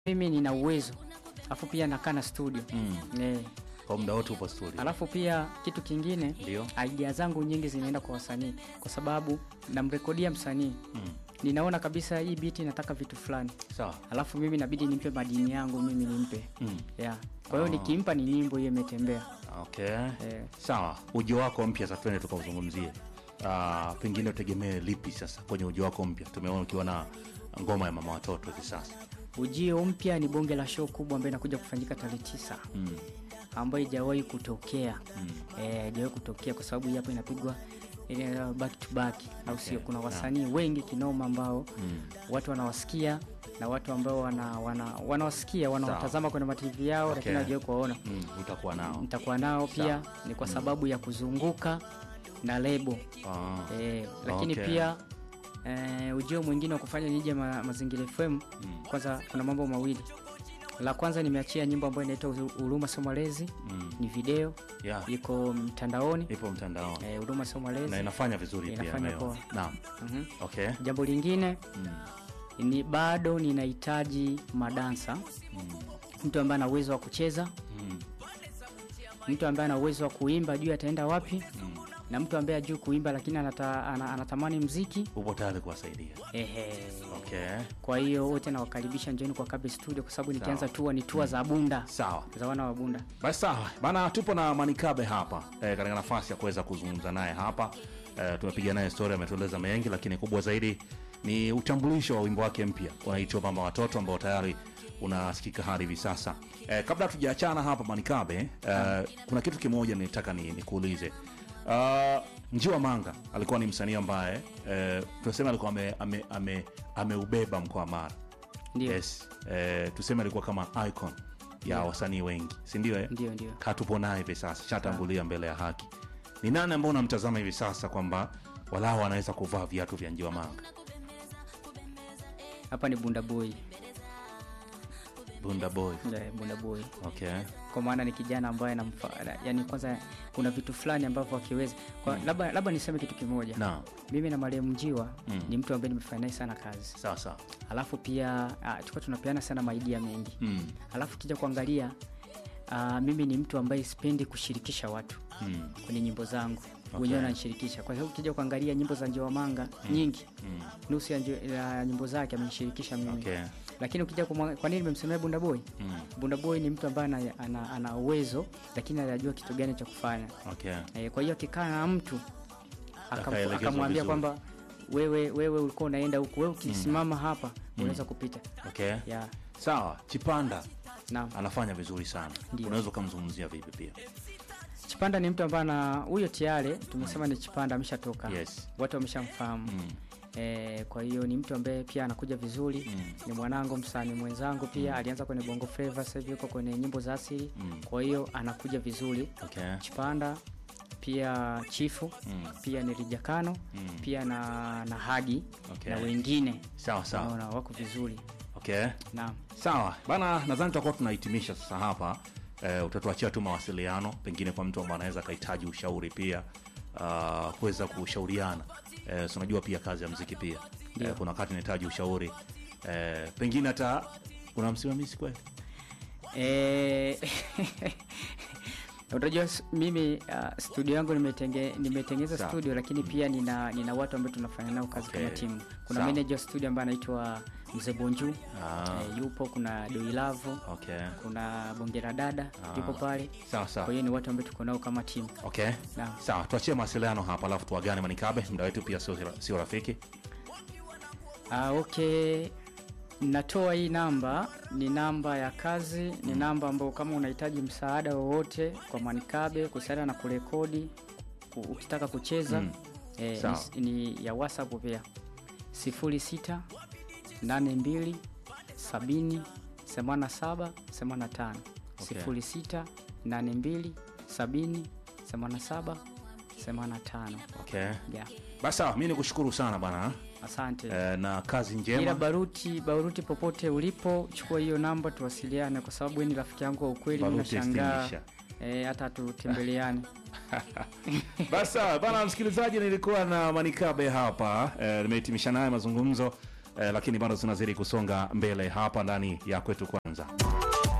mimi nina uwezo alafu pia nakaa na studio Mm. eh, Kwa muda wote upo studio. alafu pia kitu kingine Ndio. idea zangu nyingi zinaenda kwa wasanii kwa sababu namrekodia msanii Mm. ninaona kabisa hii biti nataka vitu fulani Sawa. alafu mimi nabidi nimpe madini yangu mimi nimpe Mm. yeah. kwa hiyo Ah. nikimpa ni nyimbo hiyo imetembea Okay. eh, Sawa, ujio wako mpya sasa twende tukauzungumzie. Ah, pengine utegemee lipi sasa kwenye ujio wako mpya? Tumeona ukiwa na ngoma ya mama watoto hivi sasa. ujio mpya ni bonge la show kubwa ambayo inakuja kufanyika tarehe tisa Mm. ambayo ijawahi kutokea Mm. eh, ijawahi kutokea kwa sababu hii hapa inapigwa ile back to back au Okay. sio kuna wasanii wengi kinoma ambao Mm. watu wanawasikia na watu ambao wana, wana, wanawasikia wanawatazama kwenye matv yao Okay. lakini hawajawahi kuwaona Mm. Utakuwa nao. nitakuwa nao pia Sawa. ni kwa sababu ya kuzunguka na lebo Ah. eh, lakini Okay. pia eh, ujio mwingine wa kufanya nije ma, mazingira fm Mm. kwanza kuna mambo mawili la kwanza nimeachia nyimbo ambayo inaitwa Uru- huruma sio malezi Mm. ni video Yeah. iko mtandaoni Ipo mtandaoni. eh, huruma sio malezi Na inafanya vizuri pia Inafanya leo. poa. Naam. Mhm. Okay. jambo lingine Mm. ni bado ninahitaji madansa Mm. mtu ambaye ana uwezo wa kucheza Mm. mtu ambaye ana uwezo wa kuimba juu ataenda wapi Mm. na mtu ambaye ajui kuimba lakini anata, ana, anatamani mziki Upo tayari kuwasaidia. ehe Okay. kwa hiyo wote nawakaribisha njoni kwa kabe studio kwa sababu nikianza tua ni tua za bunda Sawa. za wana wa bunda Basi sawa bana, tupo na Manikabe hapa e, katika nafasi ya kuweza kuzungumza naye hapa e, tumepiga naye story, ametueleza mengi, lakini kubwa zaidi ni utambulisho wa wimbo wake mpya unaitwa Mama Watoto ambao tayari unasikika hadi hivi sasa. E, kabla tujaachana hapa Manikabe, e, kuna kitu kimoja nilitaka ni, nikuulize. Uh, Njiwa Manga alikuwa ni msanii ambaye e, tunasema alikuwa ameubeba ame, ame, ameubeba mkoa wa Mara ndio yes. E, tuseme alikuwa kama icon ya wasanii wengi, si ndio? eh? ndio ndio katupo naye hivi sasa shatangulia mbele ya haki ni nani ambao unamtazama hivi sasa kwamba walao anaweza kuvaa viatu vya njiwa manga hapa ni bunda boy bunda boy Eh, bunda boy okay kwa maana ni kijana ambaye namfa yani kwanza kuna vitu fulani ambavyo akiweza kwa labda labda niseme kitu kimoja na mimi na mariam njiwa Mm. ni mtu ambaye nimefanya naye sana kazi sawa sawa alafu pia ah, tulikuwa tunapeana sana maidia mengi mm. alafu kija kuangalia uh, mimi ni mtu ambaye sipendi kushirikisha watu mm. kwenye nyimbo zangu Okay. wenyewe wananishirikisha kwa sababu kija kuangalia nyimbo za njiwa manga nyingi mm. nusu ya, njo- ya nyimbo zake amenishirikisha mimi okay lakini ukija kumwa- kwa nini nimemsemea bunda boy mm. bunda boy ni mtu ambaye ana, ana, ana uwezo lakini anajua kitu gani cha kufanya okay e, kwa hiyo akikaa na mtu akam- Akaelekezwa akamwambia vizuri. kwamba wewe wewe ulikuwa unaenda huku wewe ukisimama hapa unaweza kupita okay ya sawa chipanda naam anafanya vizuri sana Ndio. unaweza ukamzungumzia vipi pia chipanda ni mtu ambaye ana huyo tiare tumesema ni chipanda ameshatoka yes watu wameshamfahamu mm. E, kwa hiyo ni mtu ambaye pia anakuja vizuri Mm. ni mwanangu msanii mwenzangu pia alianza kwenye bongo flava sasa hivi yuko kwenye nyimbo za asili Mm. kwa hiyo anakuja vizuri okay chipanda pia chifu Mm. pia ni rijakano Mm. pia na na hagi Okay. na wengine sawa sawa naona wako vizuri okay naam sawa bana nadhani tutakuwa tunahitimisha sasa hapa eh, utatuachia tu mawasiliano pengine kwa mtu ambaye anaweza akahitaji ushauri pia uh, kuweza kushauriana eh, so unajua pia kazi ya mziki pia eh, kuna wakati nahitaji ushauri eh, pengine hata una msimamizi kweli Eh, unajua s- mimi uh, studio yangu nimetenge, nimetengeza Sawa. studio lakini pia nina, nina watu ambao tunafanya nao kazi Okay. kama timu kuna Sawa. manager wa studio ambaye anaitwa mzee bonju Ah. eh, yupo kuna doilavu okay kuna bongera dada Ah. yupo pale sawa kwa sawa hiyo ni watu ambao tuko nao kama timu okay Naam. sawa tuachie mawasiliano hapa alafu tuagane manikabe muda wetu pia sio sio rafiki Ah, okay natoa hii namba ni namba ya kazi ni namba ambayo kama unahitaji msaada wowote kwa manikabe kuhusiana na kurekodi ku- ukitaka kucheza Mm. eh, Sawa. ni, ni ya whatsapp pia 06 82 70 87 85 Okay. 06 82 70 87 85 okay yeah. basi sawa mi nikushukuru sana bana asante eh, na kazi ila njema baruti baruti popote ulipo chukua hiyo namba tuwasiliane kwa sababu wewe ni rafiki yangu wa ukweli mi Baruti nashangaa extinguisher. eh, hata tutembeleane basi sawa bana msikilizaji nilikuwa na manikabe hapa eh, nimehitimisha naye mazungumzo eh, lakini bado tunazidi kusonga mbele hapa ndani ya kwetu kwanza